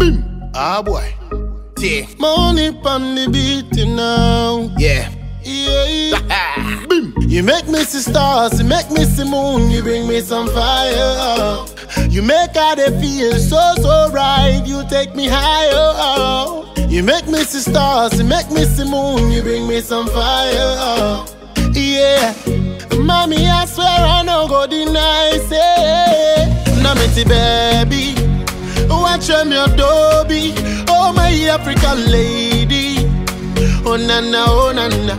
Boom. Ah boy. Yeah, Money on the beat you know. yeah. Yeah. Boom. You make me see stars, you make me see moon, you bring me some fire. You make all they feel so so right, you take me higher. You make me see stars, you make me see moon, you bring me some fire. Yeah, mommy, I swear I no go deny say, now me see baby, watch me adobe, oh my African lady. Oh na na, oh na na.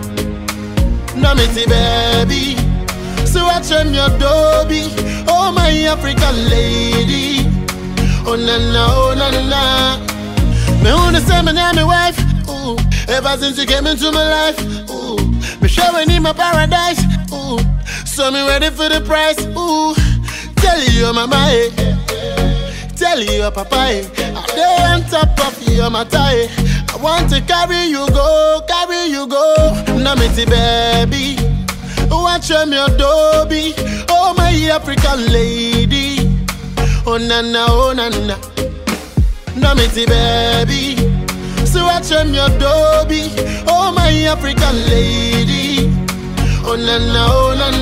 Na me see baby. So watch them your doby. Oh my African lady. Oh na na, oh na na. Me wanna say me name me wife. Ooh. Ever since you came into my life. Ooh. Me showing in my paradise. Ooh. So me ready for the price. Ooh. Tell you mama. Eh. Tell your papa, eh, I dey on top of your matter. eh. I want to carry you go, carry you go. Now me see baby, watch me adobe. Oh my African lady, oh na na, oh na na. Now me see baby, so watch me adobe. Oh my African lady, oh na na, oh na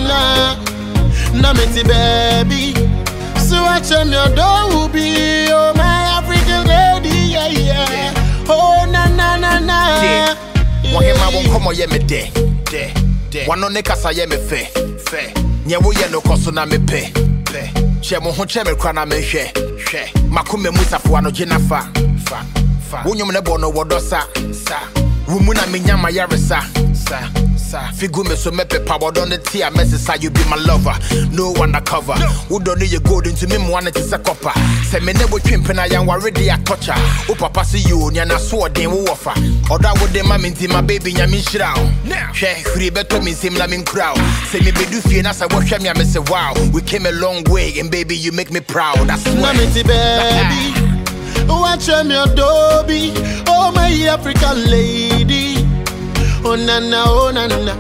na. Now me see baby. So watch them your door will be Oh my African lady Yeah yeah Oh na na na na Yeah. Wahema wo nkɔmmɔ yɛ me dɛ dɛ dɛ wano ne kasa yɛ me fɛ fɛ nyɛ woyɛ no kɔ so na mepɛ pɛ hyɛ mo ho kyerɛ me kora na mehwɛ hwɛ makoma mu safoa no gye na fa fa fa wo nnwom ne bɔ no wɔdɔ sa sa wo mu na menya ma yaresa sa sa figu me so mɛpepa wɔdɔ ne te a mɛsesa you be my lover no undercover wodɔ no yɛ gold nti me mmoa no te sɛ kɔpa sɛ me ne wotwe mpena yɛnware de atɔkya wo papa se yo nea nasoɔden wowɔ fa ɔdɔ a wode ma me nti ma baby nyame nhyira wo hwɛ hwiri bɛtɔ me nsɛm la menkura wo sɛ mebedu fie na sɛ wohwɛ me a me sɛ wow we came a long way and baby you make me proud I Na swear me see baby Watch them your doby Oh my African lady Oh na na oh na na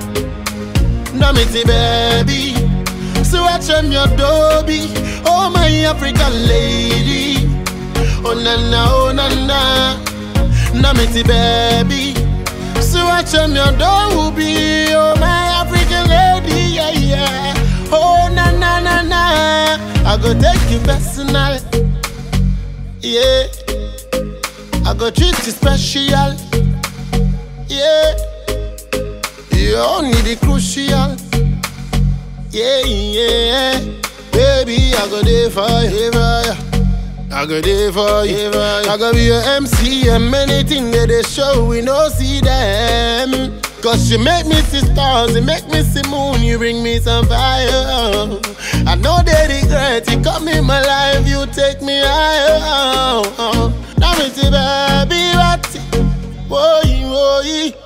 Na me see baby So watch them your doby Oh my African lady Oh na na oh na na Na me see baby So watch them your doby Oh my African lady yeah yeah Oh na na na na I go take you personal yeah. I go treat you special. Yeah. You only the crucial. Yeah, yeah. Baby, I go there for you. I go there for you. I go be your MC and many things that they show we no see them. Cause you make me see stars, you make me see moon, you bring me some fire. I know they regret, you come in my life, you take me higher. Now me see baby, what? Boy, boy.